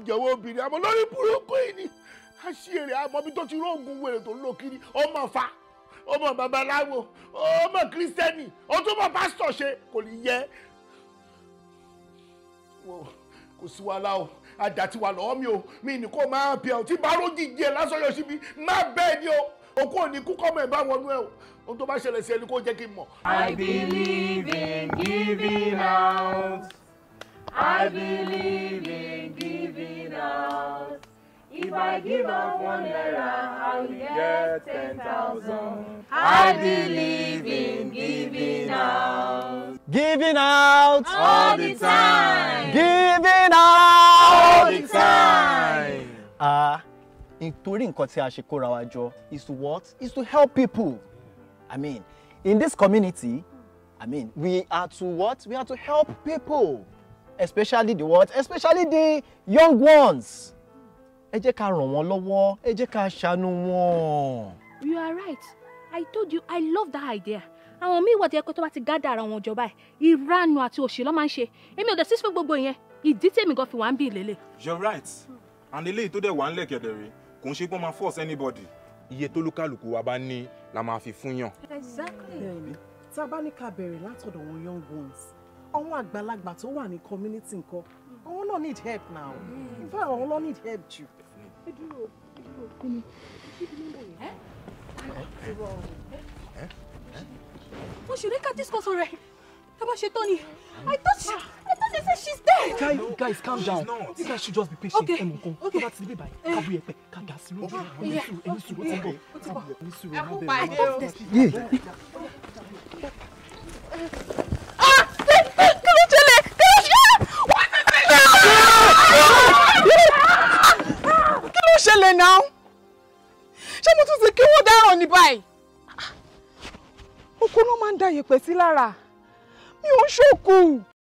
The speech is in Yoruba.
jẹ́wọ́ obìnrin àmọ́ lórí burúkú yìí ni àṣìírí àmọ́bí tó ti róògùn wèrè tó ń lò kiri ọmọ fa ọmọ babaláwo ọmọ kírísítẹ́nì ọtún mọ pásítọ̀ ṣe kò ní yẹ Wò, kò sí wàhálà o àdá ti wà lọ́wọ́ mi o mi ní kó máa bí ẹ o tí bá rójì díẹ̀ lásán yọ síbi má bẹ́ẹ̀ ni o òkú òní kú kọ́mọ ẹ̀ bá wọnú ẹ o ohun tó bá ṣẹlẹ̀ sí ẹni kó jẹ́ kí n mọ̀. I believe in giving out. I believe in giving out. If I give out one naira, I will get ten thousand. I believe in giving out. Giving out. All the time. Giving out. All the time. Ah, nítorí nǹkan tí a ṣe kóra wa jọ is to what? Is to help people. I mean, in this community, I mean, we are to what? We are to help people. Especially the what? Especially the young ones. Ẹ jẹ́ ká ràn wọ́n lọ́wọ́, ẹ jẹ́ ká ṣàánú wọn. You are right. I told you I love that idea. Àwọn míì wà tí ẹ pé tó bá ti gádà ara wọn jọba ẹ̀, ìranu àti òṣì ló máa ń ṣe. Èmi ò dẹ̀ sí fún gbogbo ìyẹn. Ìdí tèmi gan fi wà ń bí ìlélẹ̀. you're right and eléyìí tó dẹ̀ wà ńlẹ̀ kẹ̀dẹ̀rẹ̀ kò ń ṣe pé wọ́n máa force anybody iye tó lúkàlùkù wa bá ní la máa fi fún yàn. Exactly. bẹ́ẹ̀ni tá a bá ní ká bẹ̀rẹ̀ látọ̀dọ̀ wọn young ones àwọn àgbàlagbà tó wà ní community nǹkan àwọn náà need help now in fact àwọn náà need help jù. ẹ dúró ẹ dúró kí ni kí ni nọ́mbà yẹn. Mo ṣì rí ká discuss rẹ̀. Ẹ bá ṣe tán ni. I thought she, I thought they said she's dead. Guys, guys, calm down. You guys should just be patient. Okay. Ẹnu kan, tó bá ti dé báyìí, ká bú yẹpẹ̀, ká dà sí lójú. Ẹni Yeah. sùúrù, ẹni sùúrù, ó ti bọ̀. Ẹni sùúrù, ẹ má bẹ̀rù. pàdé o. Kí ló ṣẹlẹ̀? Kí ló ṣẹlẹ̀? kí ló ṣẹlẹ̀ náà ṣé mo tún ti kí wọ́n dáràn ní báyìí oko náà máa ń da yẹ̀pẹ̀ sí lára mi ò ń ṣòkù